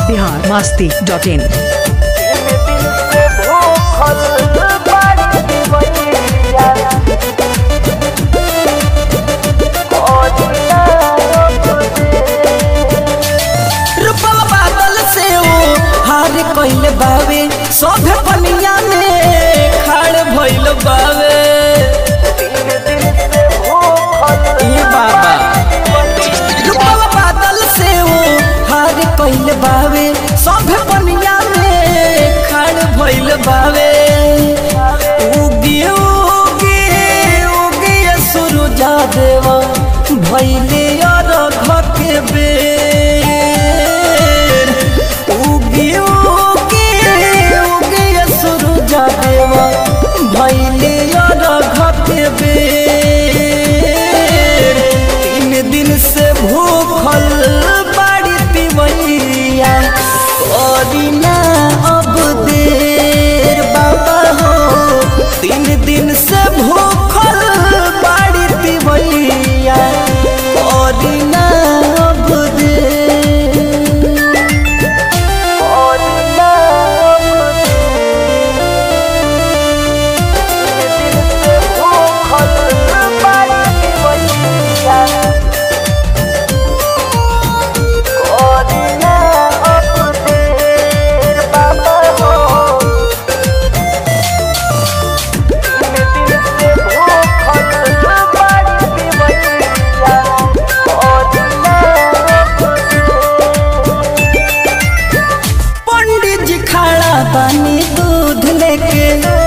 Bihar Masti dot in रुपवा बादल से ओ हार कइल बावे सोभे पनिया में खाड़ भइल बावे ए बाबा रुपवा बादल से ओ हार कइल बावे सोभे पनिया में खाड़ भइल बावे उगी उगी उगी सुरुजा देवा भइले और के बेर उगी उगी उगी सुरुजा देवा भइले और के बेर तीन दिन से भूखल बाड़ी तिवैया करीना अब देर बाबा हो तीन दिन से भूखल बाड़ी तिवैया करीना अब देर करीना अब पंडित जी खड़ा बानी दूध लेके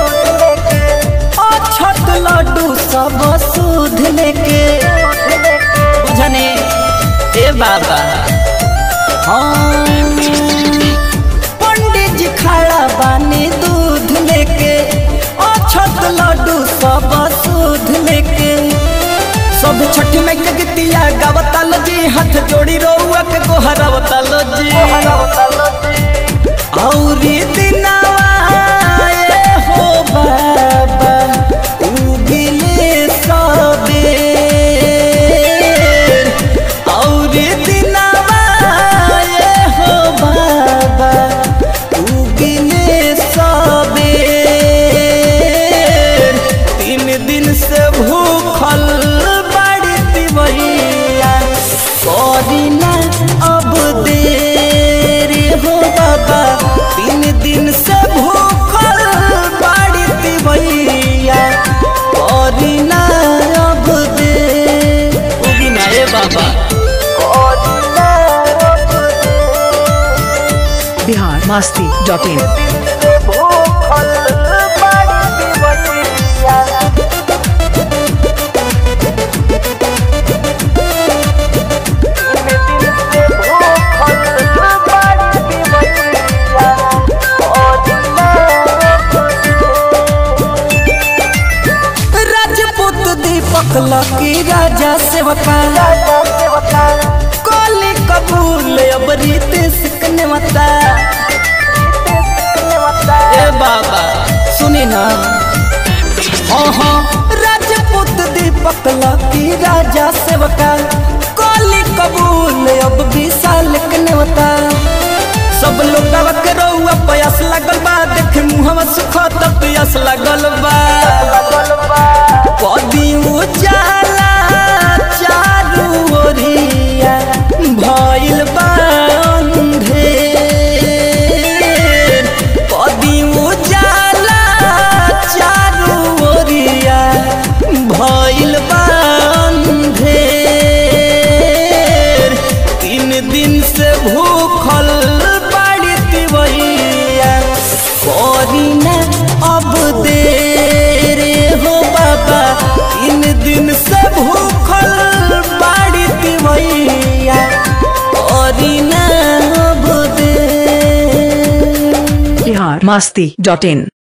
ओ छत लड्डू सब सूद लेके बुझने ए बाबा हाँ पंडित जी खड़ा बानी दूध लेके ओ छत लड्डू सब सूद लेके सब छठ में के गतिया गावता लो जी हाथ जोड़ी रोआ के गोहरावता लो जी औरी दिनवा ये हो बाबा उगिले सबेर औरी दिनवा ये हो बाबा उगिले सबेर तीन दिन से भूखल बड़ी तिवैया करीना अब देर हो बाबा तीन दिन से भूखल बड़ी तिवैया करीना अब देर उगिना ए बाबा करीना अब बिहार मास्ती डॉट इन भूखल बड़ी तिवैया राजपूत दीपक लकी राजा सेवका कोली कबूल अब रीत सिकने मता ए बाबा सुनी ना हाँ हाँ राजपूत दीपक लकी राजा सेवका कोली कबूल अब विशाल कनेवता सब लोग के रउआ प्यास लगल बा देख मुहवा सुख तब प्यास लगल बा कदी उजाला चारू ओरिया भइल बा अंधेर कदी उजाला चारू ओरिया भइल बा अंधेर तीन दिन से भूखल बाड़ी तिवैया करीना अब देर हो बाबा तीन दिन से भूखल बाड़ी तिवैया करीना अब देर बिहार मास्ती डॉट इन